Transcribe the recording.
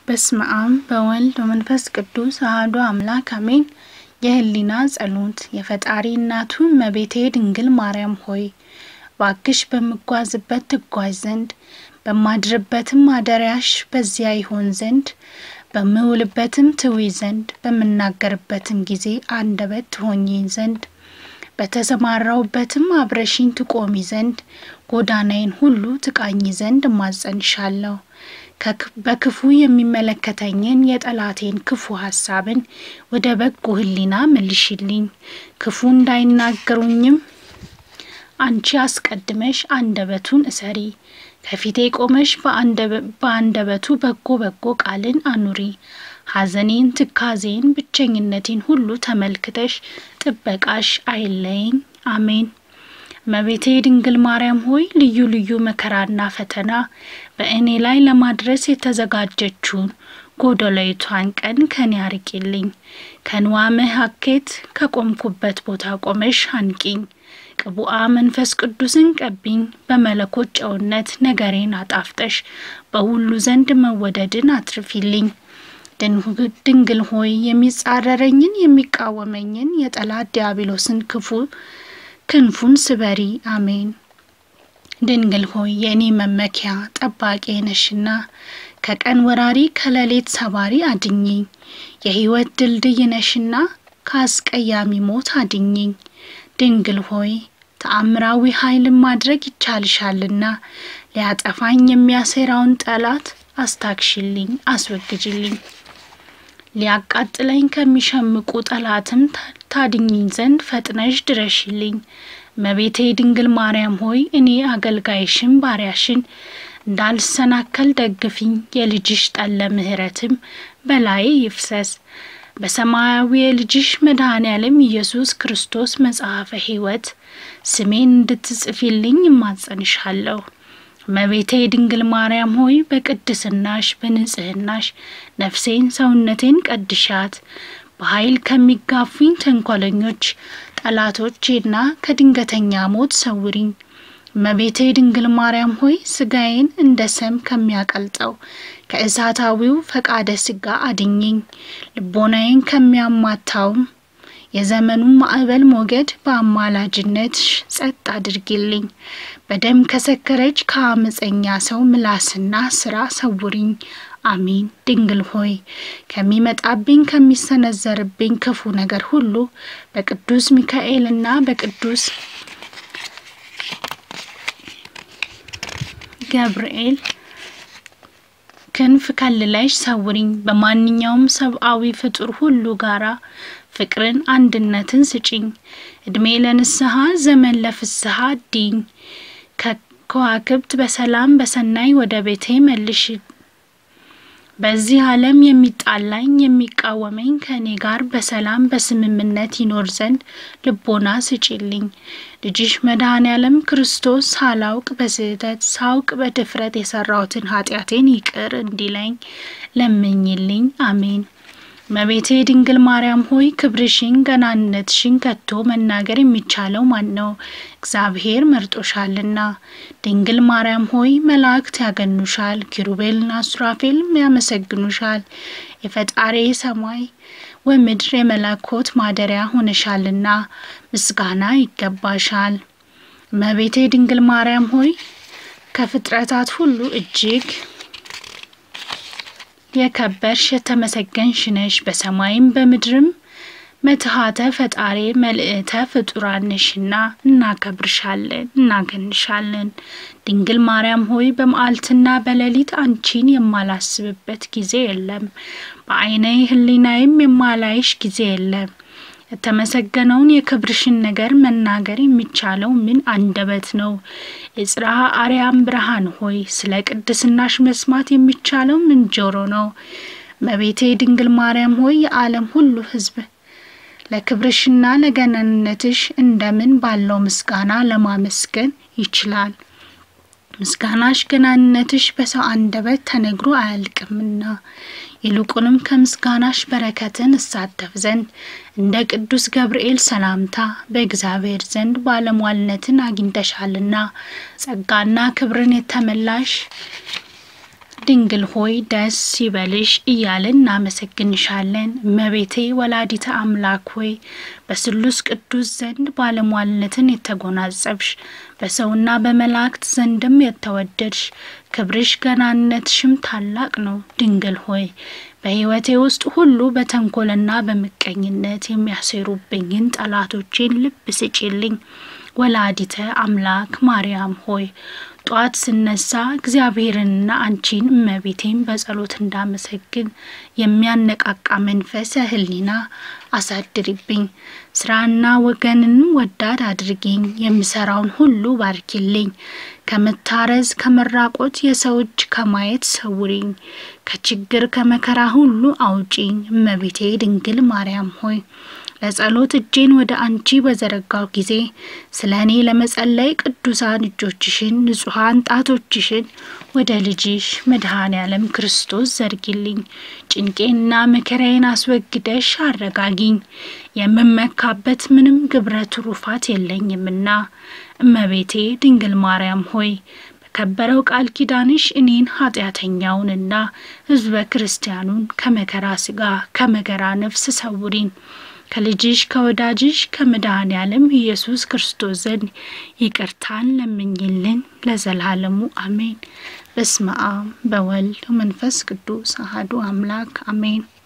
በስመ አብ በወልድ በመንፈስ ቅዱስ አሐዱ አምላክ አሜን። የህሊና ጸሎት የፈጣሪ እናቱ እመቤቴ ድንግል ማርያም ሆይ ባክሽ በምጓዝበት ትጓዥ ዘንድ በማድርበትም ማደሪያሽ በዚያ ይሆን ዘንድ በምውልበትም ትዊ ዘንድ በምናገርበትም ጊዜ አንደበት ትሆኚኝ ዘንድ በተሰማራውበትም አብረሽኝ ትቆሚ ዘንድ ጎዳናዬን ሁሉ ትቃኝ ዘንድ እማጸንሻለሁ። በክፉ የሚመለከተኝን የጠላቴን ክፉ ሀሳብን ወደ በጎ ህሊና መልሽልኝ። ክፉ እንዳይናገሩኝም አንቺ አስቀድመሽ አንደበቱን እሰሪ። ከፊቴ ቆመሽ በአንደበቱ በጎ በጎ ቃልን አኑሪ። ሐዘኔን፣ ትካዜን፣ ብቸኝነቴን ሁሉ ተመልክተሽ ጥበቃሽ አይለየኝ። አሜን። እመቤቴ ድንግል ማርያም ሆይ ልዩ ልዩ መከራና ፈተና በእኔ ላይ ለማድረስ የተዘጋጀችውን ጎደሎይቷን ቀን ከኔ አርቂልኝ። ከንዋምህ ሀኬት ከቆምኩበት ቦታ ቆመሽ አንቂኝ። ቅቡአ መንፈስ ቅዱስን ቀቢኝ። በመለኮት ጨውነት ነገሬን አጣፍጠሽ በሁሉ ዘንድ መወደድን አትርፊልኝ። ድንግል ሆይ የሚጻረረኝን የሚቃወመኝን የጠላት ዲያብሎስን ክፉ ክንፉን ስበሪ። አሜን። ድንግል ሆይ የእኔ መመኪያ ጠባቂ ነሽና ከቀን ወራሪ ከሌሊት ሰባሪ አድኝኝ። የሕይወት ድልድይ ነሽና ከአስቀያሚ ሞት አድኝኝ። ድንግል ሆይ ተአምራዊ ኃይልን ማድረግ ይቻልሻልና ሊያጠፋኝ የሚያሴራውን ጠላት አስታክሽልኝ፣ አስወግጅልኝ። ሊያቃጥለኝ ከሚሸምቁ ጠላትም ታድኝኝ ዘንድ ፈጥነሽ ድረሽልኝ። እመቤቴ ድንግል ማርያም ሆይ እኔ አገልጋይሽን ባሪያሽን እንዳልሰናከል ደግፊኝ። የልጅሽ ጠለ ምሕረትም በላዬ ይፍሰስ። በሰማያዊ የልጅሽ መድኃኔ ዓለም ኢየሱስ ክርስቶስ መጽሐፈ ሕይወት ስሜን እንድትጽፊልኝ እማጸንሻለሁ። እመቤቴ ድንግል ማርያም ሆይ በቅድስናሽ በንጽህናሽ ነፍሴን ሰውነቴን ቀድሻት። በኃይል ከሚጋፉኝ ተንኮለኞች ጠላቶቼና ከድንገተኛ ሞት ሰውሪኝ። እመቤቴ ድንግል ማርያም ሆይ ስጋዬን እንደ ሰም ከሚያቀልጠው ከእሳታዊው ፈቃደ ስጋ አድኝኝ። ልቦናዬን ከሚያማታውም የዘመኑ ማዕበል ሞገድ በአማላጅነት ጸጥ አድርጊልኝ። በደም ከሰከረች ከአመፀኛ ሰው ምላስና ስራ ሰውሪኝ። አሚን። ድንግል ሆይ ከሚመጣብኝ ከሚሰነዘርብኝ ክፉ ነገር ሁሉ በቅዱስ ሚካኤልና በቅዱስ ገብርኤል ክንፍ ከልለሽ ሰውሪኝ። በማንኛውም ሰብአዊ ፍጡር ሁሉ ጋራ ፍቅርን፣ አንድነትን ስጪኝ። እድሜ ለንስሐ ዘመን ለፍስሐ ዲኝ። ከከዋክብት በሰላም በሰናይ ወደ ቤቴ መልሽ። በዚህ ዓለም የሚጣላኝ የሚቃወመኝ ከእኔ ጋር በሰላም በስምምነት ይኖር ዘንድ ልቦና ስጪልኝ። ልጅሽ መድኃኔ ዓለም ክርስቶስ ሳላውቅ በስህተት ሳውቅ በድፍረት የሰራሁትን ኃጢአቴን ይቅር እንዲለኝ ለምኝልኝ። አሜን። እመቤቴ ድንግል ማርያም ሆይ ክብርሽን ገናንነትሽን ከቶ መናገር የሚቻለው ማን ነው? እግዚአብሔር መርጦሻልና። ድንግል ማርያም ሆይ መላእክት ያገኑሻል፣ ኪሩቤልና ሱራፌልም ያመሰግኑሻል። የፈጣሪ ሰማይ ወምድር የመለኮት ማደሪያ ሆነሻልና ምስጋና ይገባሻል። እመቤቴ ድንግል ማርያም ሆይ ከፍጥረታት ሁሉ እጅግ የከበርሽ የተመሰገንሽ ነሽ። በሰማይም በምድርም መትሃተ ፈጣሪ መልእተ ፍጡራን ነሽና እናከብርሻለን፣ እናገንሻለን። ድንግል ማርያም ሆይ በመዓልትና በሌሊት አንቺን የማላስብበት ጊዜ የለም፣ በዓይኔ ሕሊናዬም የማላይሽ ጊዜ የለም። የተመሰገነውን የክብርሽን ነገር መናገር የሚቻለው ምን አንደበት ነው? የጽርሐ አርያም ብርሃን ሆይ ስለ ቅድስናሽ መስማት የሚቻለው ምን ጆሮ ነው? እመቤቴ ድንግል ማርያም ሆይ የዓለም ሁሉ ሕዝብ ለክብርሽና ለገናንነትሽ እንደምን ባለው ምስጋና ለማመስገን ይችላል? ምስጋናሽ ገናንነትሽ በሰው አንደበት ተነግሮ አያልቅምና ይልቁንም ከምስጋናሽ በረከትን እሳተፍ ዘንድ እንደ ቅዱስ ገብርኤል ሰላምታ በእግዚአብሔር ዘንድ ባለሟልነትን አግኝተሻልና ጸጋና ክብርን የተመላሽ ድንግል ሆይ ደስ ይበልሽ እያልን እናመሰግንሻለን። እመቤቴ ወላዲተ አምላክ ሆይ በስሉስ ቅዱስ ዘንድ ባለሟልነትን የተጎናጸብሽ በሰውና በመላእክት ዘንድም የተወደድሽ ክብርሽ ገናነትሽም ታላቅ ነው። ድንግል ሆይ በሕይወቴ ውስጥ ሁሉ በተንኮልና በምቀኝነት የሚያሴሩብኝን ጠላቶቼን ልብ ስጪልኝ። ወላዲተ አምላክ ማርያም ሆይ ጧት ስነሳ እግዚአብሔርንና አንቺን እመቤቴን በጸሎት እንዳመሰግን የሚያነቃቃ መንፈሰ ሕሊና አሳድሪብኝ። ስራና ወገንንም ወዳድ አድርጊኝ። የምሰራውን ሁሉ ባርኪልኝ። ከመታረዝ ከመራቆት የሰው እጅ ከማየት ሰውሪኝ። ከችግር ከመከራ ሁሉ አውጪኝ። እመቤቴ ድንግል ማርያም ሆይ ለጸሎት እጄን ወደ አንቺ በዘረጋው ጊዜ ስለ እኔ ለመጸለይ ቅዱሳን እጆችሽን ንጹሐን ጣቶችሽን ወደ ልጅሽ መድኃኔ ዓለም ክርስቶስ ዘርጊልኝ። ጭንቄንና መከራዬን አስወግደሽ አረጋጊኝ። የምመካበት ምንም ግብረ ትሩፋት የለኝምና እመቤቴ ድንግል ማርያም ሆይ በከበረው ቃል ኪዳንሽ እኔን ኃጢአተኛውንና ሕዝበ ክርስቲያኑን ከመከራ ሥጋ ከመከራ ነፍስ ሰውሪን። ከልጅሽ ከወዳጅሽ ከመድኃኔ ዓለም ኢየሱስ ክርስቶስ ዘንድ ይቅርታን ለምኝልን ለዘላለሙ አሜን። በስመ አብ በወልድ መንፈስ ቅዱስ አሐዱ አምላክ አሜን።